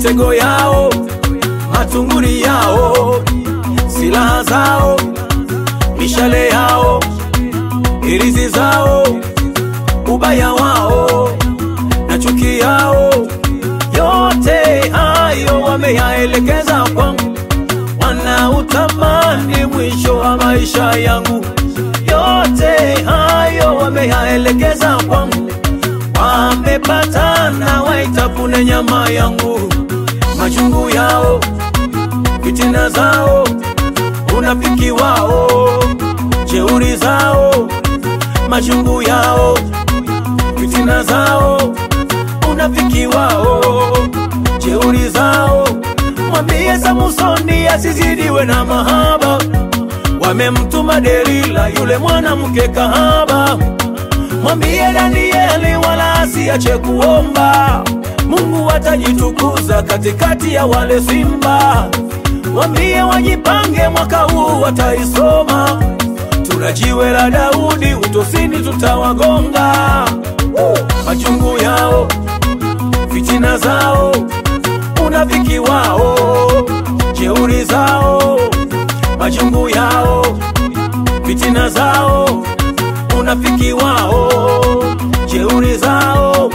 mitego yao, matunguri yao, silaha zao, mishale yao, irizi zao, ubaya wao na chuki yao, yote hayo wameyaelekeza kwangu, wanautamani mwisho wa maisha yangu. Yote hayo wameyaelekeza kwangu, wamepatana waitafune nyama yangu, machungu yao, fitina zao, unafiki wao, jeuri zao, machungu yao, fitina zao, unafiki wao, jeuri zao. Mwambie Samusoni asizidiwe na mahaba, wamemtuma Delila yule mwanamke kahaba. Mwambie Danieli wala asiache kuomba, Mungu atajitukuza katikati ya wale simba. Mwambie wajipange, mwaka huu wataisoma. Tuna jiwe la Daudi, utosini tutawagonga. Machungu yao, fitina zao, unafiki wao, jeuri zao, machungu yao, fitina zao, unafiki wao, jeuri zao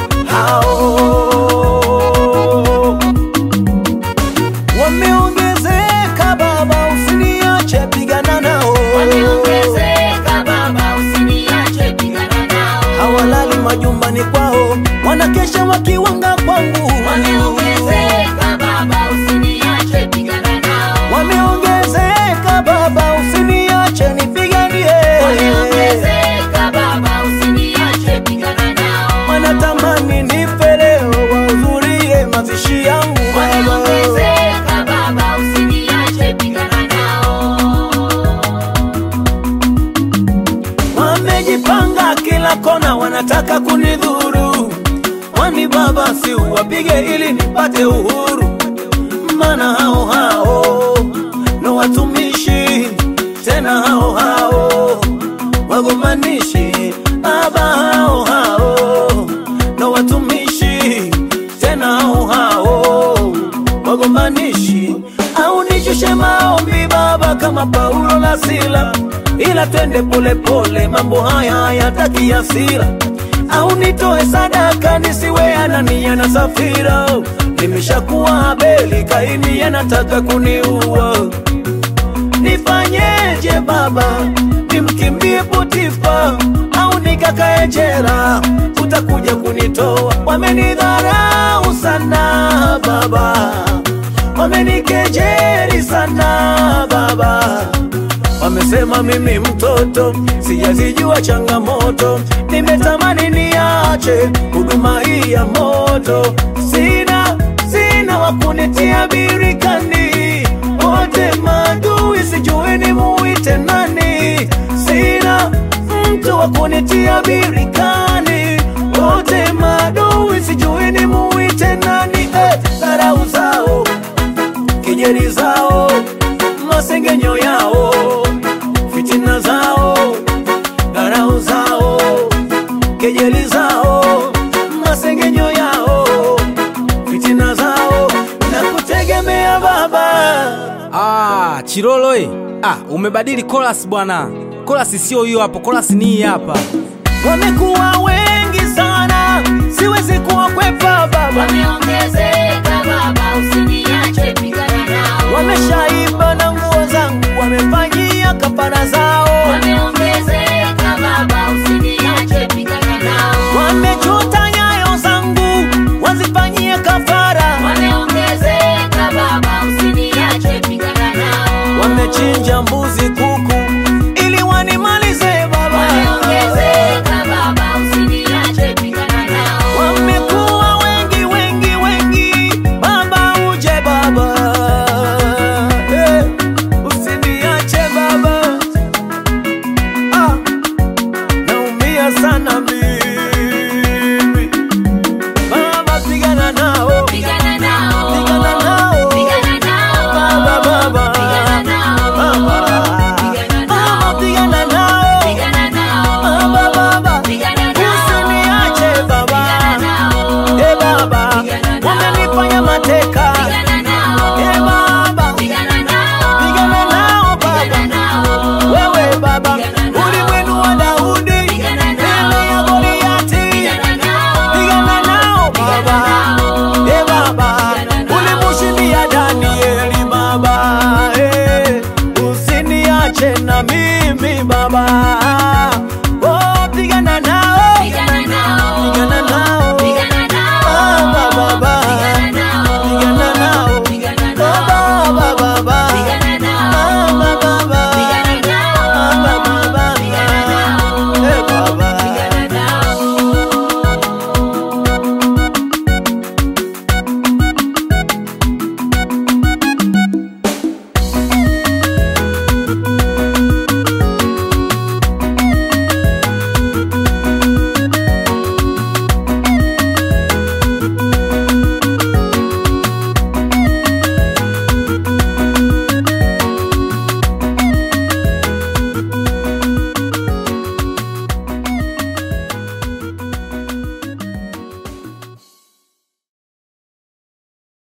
hao wameongezeka. Baba, usiniache, pigana nao. Wameongezeka baba, usiniache, pigana nao. Hawalali majumbani kwao, wanakesha wakiwanga kwangu. Wameongezeka baba, usiniache, pigana nao. Wameongezeka Baba, usiniache nipiganie. Wameongezeka baba, usiniache, pigana nao. Wanatamani nife leo, wahudhurie mazishi yangu Baba. Wameongezeka baba, usiniache, pigana nao. Wamejipanga kila kona, wanataka kunidhuru. Kwani Baba, si uwapige ili nipate uhuru? Maana hao hao ndo watumishi, tena hao hao wagombanishi. Baba, hao hao ndo watumishi, tena hao hao wagombanishi. Au nishushe maombi Baba, kama Paulo na Sila, ila twende polepole, mambo haya hayataki hasira. Au nitoe sadaka nisiwe Anania na Safira, nimeshakuwa Abeli, Kaini anataka kuniua. Nifanyeje Baba, nimkimbie Potifa au nikakae jela? Utakuja kunitoa. Wamenidharau sana Baba, wamenikejeli sana Baba, wamesema mimi mtoto sijazijua changamoto, nimetamani niache huduma hii ya moto, sina sina wakunitia birikani, wote maadui, sijui ni muite nani, sina mtu wa kunitia birikani, wote maadui, sijui ni muite nani, eh, dharau zao kejeli zao, masengenyo yao, fitina zao, dharau zao, kejeli zao, masengenyo yao, fitina zao, na kutegemea Baba. Ah, Chilolo eh. Ah, umebadili chorus bwana. Chorus sio hiyo hapo, chorus ni hii hapa. Wamekuwa wengi sana, siwezi kuwakwepa Baba. Wameongezeka baba, usiniache, pigana nao. Wameshaiba na nguo zangu, wamefanyia kafara zao, Wameongezeka baba, usiniache, pigana nao. wamechota nyayo zangu, wazifanyie kafara. Wameongezeka baba, usiniache, pigana nao. wamechinja mbuzi kuku ili wanimalize baba Wameongezeka baba, usiniache, pigana nao. wamekuwa wengi wengi wengi baba uje baba Eh, usiniache baba ah, naumia sana mimi baba pigana nao Pigana nao. Pigana nao. Pigana nao. Baba, baba. Pigana nao. Baba. Pigana Baba, nao. pigana nao Pigana nao. Baba, baba. Pigana nao. Usiniache baba Pigana nao. Eh baba, Pigana nao. wamenifanya mateka